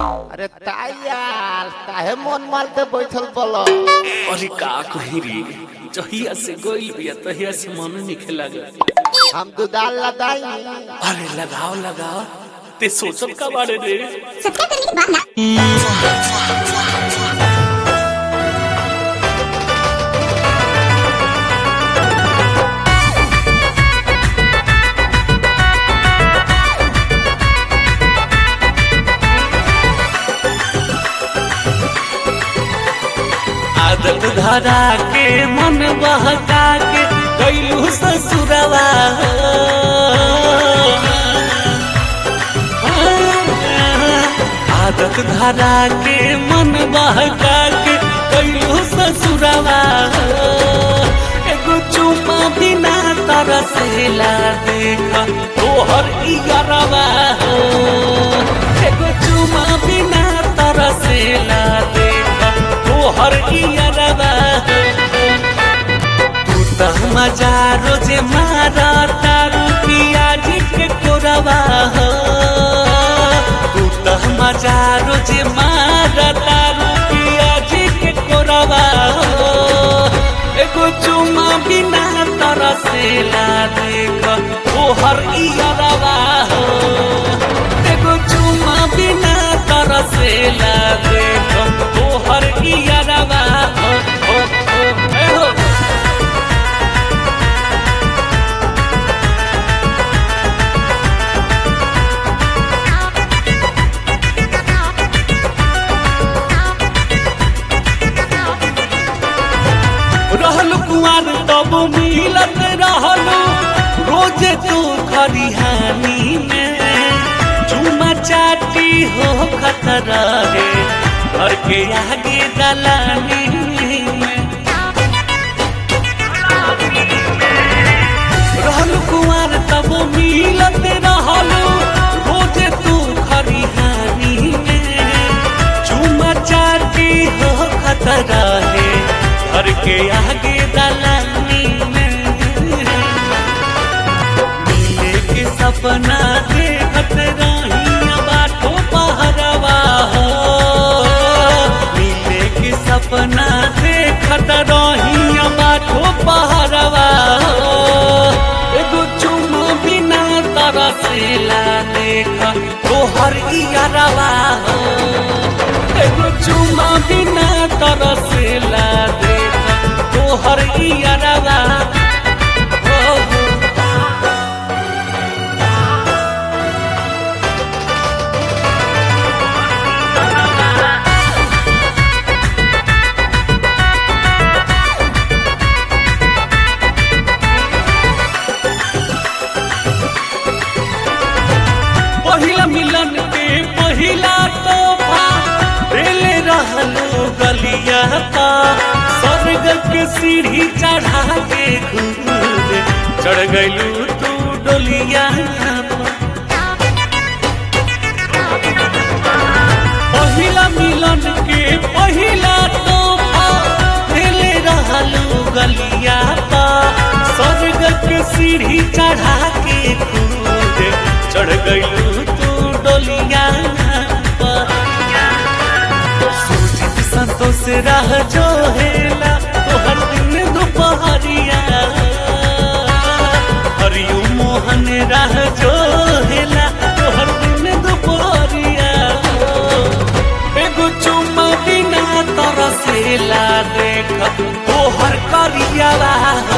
अरे ताई यार काहे मन मारते बैठल बोलो अरे का कही रे जहिया से गइल बिया तहिया से मन निखे लागल हम दुदाल लगाई अरे लगाओ लगाओ ते सोचल का बारे रे आदत धरा के मन बहका के गइलू ससुरवा आदत धरा के मन बहका के गइलू ससुरवा एगो चुमा बिना तरसेला देखा तोहर इयरवा एगो चुमा बिना तरसेला देखा तोहर इयरवा तू त मजा रोजे मारा तारू पियाज के कोरवा हो तू त मजा रोजे मारा तारू पियाज के कोरवा हो एगो चुमा बिना तरसेला देख तोहर इयरवा हो एगो चुमा बिना तरसेला देख तोहर इयरवा हो हो हो ए हो रहल कुआर तब मिलत रहल रोज तू खरिहानी में चुमा चाटी हो खतरा रे घर के आगे दलानी में रहल कुआर तब मिलत रहल रोज तू खरिहानी में चुमा चाटी हो खतरा है घर के आगे दलानी में मिले के सपना देखत रही बाटो पहरवा हो मिले के सपना देखत रही बाटो पहरवा हो एगो चुमा बिना तरसेला देख तोहर इयरवा हो एगो चुमा बिना तरसेला देख तोहर इयरवा हो हो पहिला मिलन के पहिला तोहफा देले रहलो गलिया का स्वर्ग के सीढ़ी चढ़ा के खुद चढ़ गइलू तू डोलिया पर। पहिला मिलन के पहिला तोहफा देले रहलो गलिया का स्वर्ग के सीढ़ी चढ़ा के खुद चढ़ गइलू तू डोलिया पर। सूझत संतोष राह जो हेला तोहर दिन दोपहरिया हरियो मोहन राह जो हेला तोहर दिन दोपहरिया एगो चुम्मा बिना तरसेला देख तोहर करिया